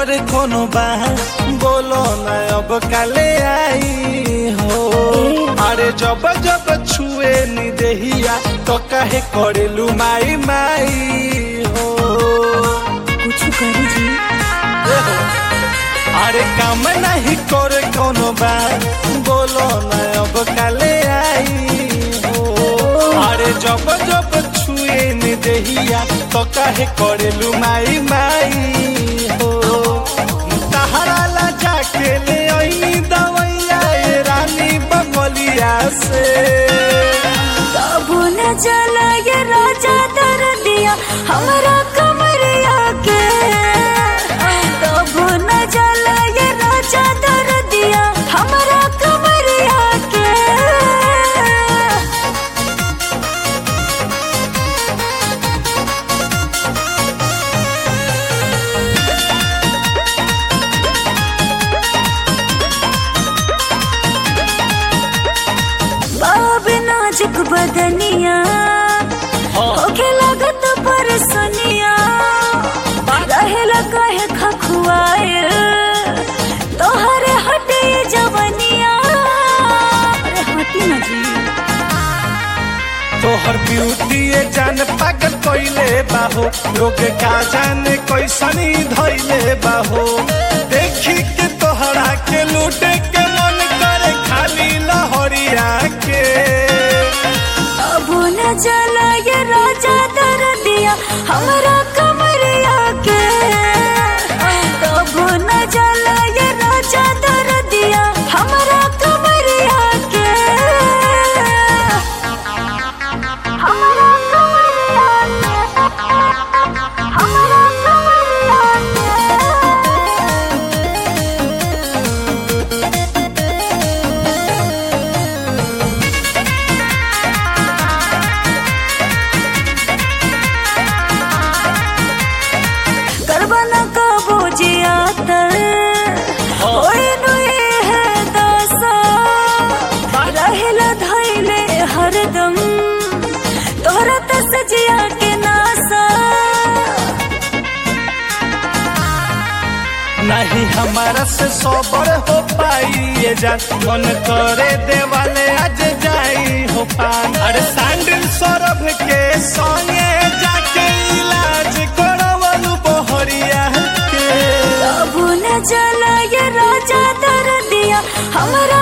करे कोनो बा बोलो ना अब काले आई हो अरे जब जब छुए नी देहिया तो काहे करेलू माई माई हो कुछ करी जी अरे काम नहीं करे कोनो बा बोलो ना अब काले आई हो अरे जब जब छुए नी देहिया तो काहे करेलू माई माई हो तहरा ला जाके ले आई दवैया ए रानी बंगलिया से तब न जला ये राजा दर दिया हमारा कमरिया के तब न जला ये राजा दर दिया हमारा कमरिया के बाब नाजुक बदनिया होके लागत परसनिया रहेला कहे खखुआए तोहरे हटे जवनिया अरे हटी ना जी तोहर ब्यूटी ये जान पागल कोइले बाहो लोग का जाने कैसनी धइले बाहो देखी के तोहरा के लूटे के मन करे खाली लहरिया के अब न जला ये राजा दर दिया हमारा कमरिया के तब न जला ये राजा दर दिया हमारा कमरिया के हमारा कमरिया के हमारा कमरिया के करबा न कबो जियातर ओए नुए है दासा रहेला धैले हरदम तोहरा तस जिया के नासा नहीं हमारा से सोबर हो पाई ये जान मन करे देवाले आज जाई हो पान अरे सैंडल सौरभ के संगे जाके इलाज करवलू बहरिया के अब न जला ये राजा दर दिया हमारा